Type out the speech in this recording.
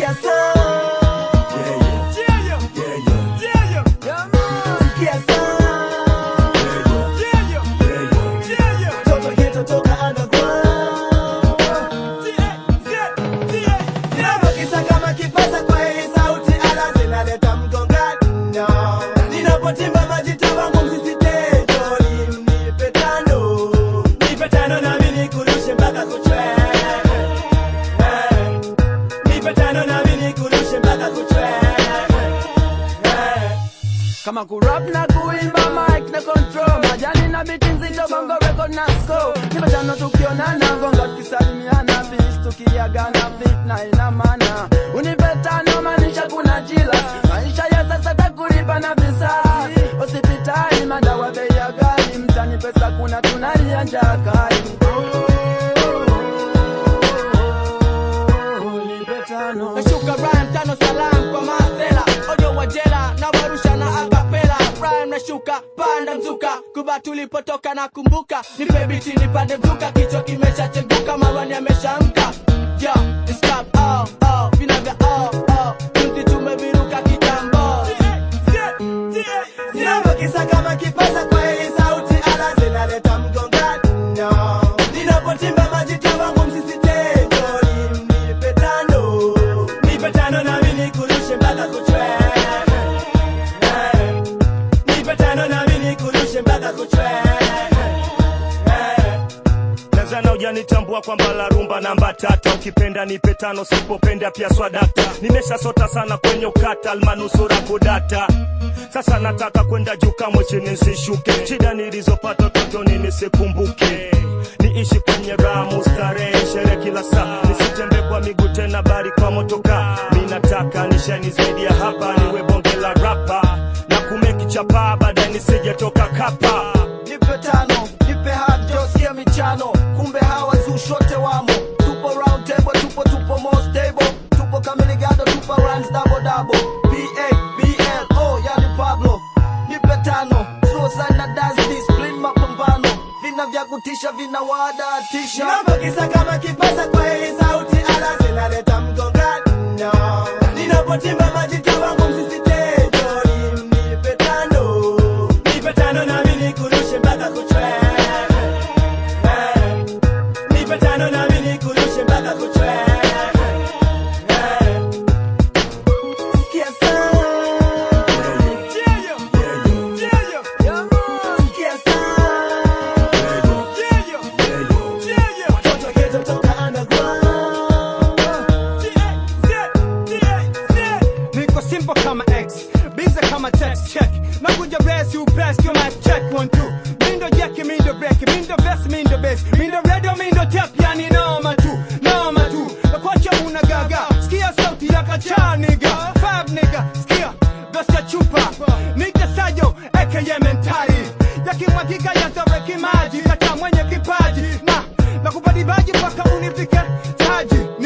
Sikia sound. Sikia sound. Toto ghetto toka underground. Ninapokisa kama kipaza kwa hii sauti ala zinaleta mgongano. Ninapotimba majita wangu msisitejo, nipe tano. Nipe tano nami nikurushe mpaka kuchwe. Eh. Nipe tano nami nikurushe mpaka kuchwe. Eh. kama kurap na kuimba mic na control majani na biti nzito bongo record na score nipatano tukionana gonga tukisalimiana bis tukiagana fitna ina maana unipetano maanisha kuna jila maisha ya sasa takulipa na visasi hospitali madawa bei ya ghali mtani pesa kuna tunalia njaa kali Nipetano. nashuka rhyme tano salam kwa masela ojo wa jela na warusha na akapela rhyme nashuka panda mzuka kuba tulipotoka na kumbuka nipe biti nipande mzuka kichwa kimeshacheguka marwani ameshamka yo it's club, oh, oh, vina vya oh, oh, binti tumeviruka kitambo Ninapokisa kama kipaza kwa hii sauti ala zinaleta mgongano. Ninapotimba majita wangu msisitejo, nipe tano. Nipe tano nami nikurushe mpaka kuchwe. Eh. Nipe tano nami nikurushe mpaka kuchwe. Eh. Tanzania hujanitambua kwamba la rumba namba tata, ukipenda nipe tano, sipopenda pia swadata. Nimeshasota sana kwenye ukata, almanusura kudata. Sasa nataka kwenda juu, kamwe chini nsishuke. Shida nilizopata utotoni nisikumbuke, niishi kwenye ramu, starehe, sherehe kila saa, nisitembe kwa miguu tena, bali kwa motoka. Mi nataka nishani zaidi ya hapa, niwe bonge la rapa na kumeki chapa, baadaye nisijetoka kapa. nipe tano nipe hard siya michano kumbe hawa zushote wamo tupo round table tupo tupo more stable tupo kamiligado tupo runs double double pa bl oh yani pablo nipe tano suicide na dance discipline mapambano vina vya kutisha vina wadatisha Ninapokisa kama kipaza kwa hii sauti ala zinaleta mgongano. Ninapotimba majita wangu msisitejo, nipe tano. Nipe tano nami nikurushe mpaka kuchwe. Eh. Nipe tano nami nikurushe mpaka kuchwe. Eh. Sikia sound. Sikia sound. Watoto ghetto toka underground. niko simple kama x bize kama text check nakuja res you best you might check one two mindo jeki mindo break mindo vest mindo bass mindo radio mindo tap yani noma tu noma tu nakwacha una gaga skia sauti ya kacha nigga five nigga skia ghost ya chupa nigga sayo aka mentari yakimwagika yazoreki maji kata mwenye kipaji na nakupadibaji mpaka unifike taji